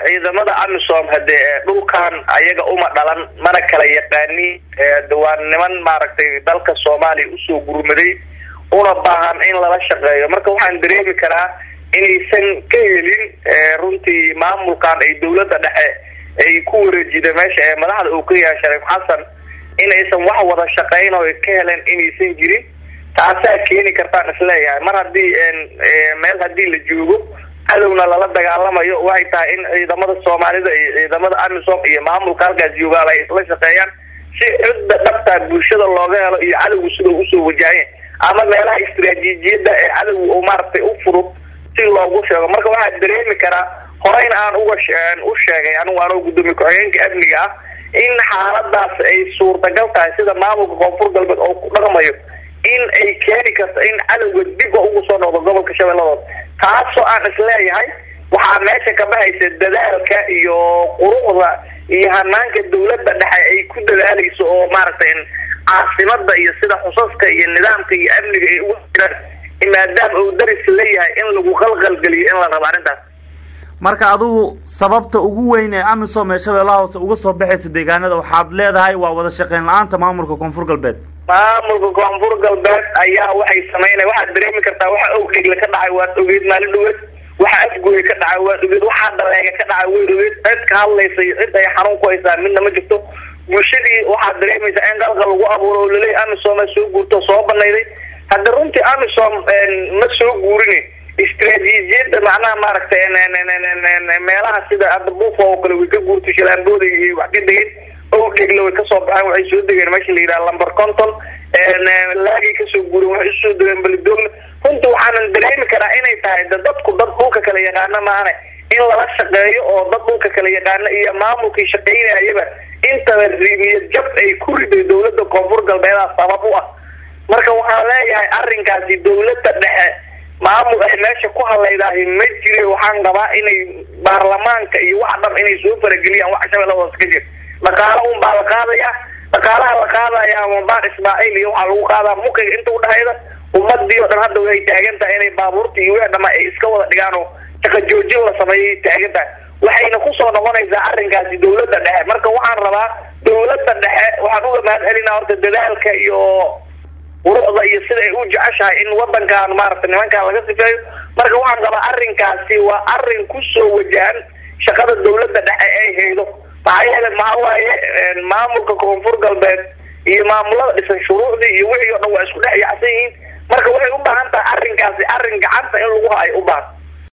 ciidamada amisom hadee dhulkan ayaga uma dhalan mana kala yaqaani waa niman maaragtay dalka soomaaliya usoo gurmaday una baahan in lala shaqeeyo marka waxaan dareemi karaa inaysan ka helin runtii maamulkan ay dawladda dhexe ay ku wareejida meesha ee madaxda uu ka yahay shariif xasan inaysan wax wada shaqeyn oo ka heleen inaysan jirin taasaa keeni kartaan isleeyahay mar haddii meel haddii la joogo cadowna lala dagaalamayo waxay tahay in ciidamada soomaalida iyo ciidamada amisom iyo maamulka halkaas joogaal ay isla shaqeeyaan si cidda dhabtaa bulshada looga helo iyo cadowga sidau usoo wajahaya ama meelaha istraatiijiyada ee cadowga oo maaragtay u fudud si loogu sheego marka waxaa dareemi karaa horeyna aan uga u sheegay anigu anoo gudoomiye ku-xigeenka amniga ah in xaaladaas ay suurtagal tahay sida maamulka koonfur galbeed oo ku dhaqmayo in ay keeni karto in cadowga dib ugu soo noqdo gobolka shabeelladood taasoo aan isleeyahay waxaa meesha ka baxaysa dadaalka iyo quruxda iyo hanaanka dawladda dhexe ay ku dadaalayso oo maaragtay caasimada iyo sida xusaska iyo nidaamka iyo amniga ay ugu jiraan maadaama uu daris leeyahay in lagu qalqalgeliyo in la rabo arrintaas marka adigu sababta ugu weyn ee amisom ee shabeellaha hoose uga soo baxaysa deegaanada waxaad leedahay waa wada shaqeyn la-aanta maamulka koonfur galbeed maamulka koonfur galbeed ayaa waxay sameynaya waxaad dareemi kartaa waxa owdhegle ka dhacay waad ogeed maalin dhaweed waxa afgooye ka dhacay waad ogeed waxaa dhaleega ka dhacay way ogeed cid ka hadlaysa iyo cid ay xanuun ku haysaa midna ma jirto bulshadii waxaad dareemaysaa in qalqal lagu abuuro oo laleey amisom soo guurto soo banayday hadda runtii amisom ma soo guurin istraatiijiyada macnaha maaragtay meelaha sida hadda buufo oo kale way ka guurtay shilaambooda iyo wax ka degeen owdhegle way kasoo baxeen waxay soo degeen meesha la yidhaha lumber conton laagay kasoo guureen waxay usoo degeen belidogle runtii waxaanan dareemi karaa inay tahay da dadku dad dhulka kala yaqaana maahane in lala shaqeeyo oo dad dhulka kala yaqaana iyo maamulkii shaqeynayaba intaba riimiya jab ay ku riday dawladda koonfur galbeedaa sabab u ah marka waxaan leeyahay arrinkaasi dawladda dhexe maamul ay meesha ku hadlaydahay ma jire waxaan qabaa inay baarlamaanka iyo wax dham inay soo farageliyaan wax shabeella hoose ka jir dhaqaalo un baa la qaadaya dhaqaalaha la qaadaya mabaan ismaaciil iyo waxaa lagu qaadaa mukiga inta udhexayda ummadii oo dhan hadda way taagan tahay inay baabuurta iyo wixii dhama ay iska wada dhigaan oo shaqa joojin la sameeyay taagan tahay waxayna kusoo noqonaysaa arrinkaasi dawladda dhexe marka waxaan rabaa dawladda dhexe waxaan uga mahad celinaa horta dadaalka iyo quruxda iyo sida ay u jeceshahay in wadankan maaragtay nimankan laga sifeeyo marka waxaan qabaa arrinkaasi waa arrin kusoo wajahan shaqada dawladda dhexe ay haydo maxaa yeele maxaa waaye maamulka koonfur galbeed iyo maamulada dhisan shuruucdii iyo wixii o dhan waa isku dhex yacsan yihiin marka waxay u baahan tahay arrinkaasi arrin gacanta in lagu hayo u baahan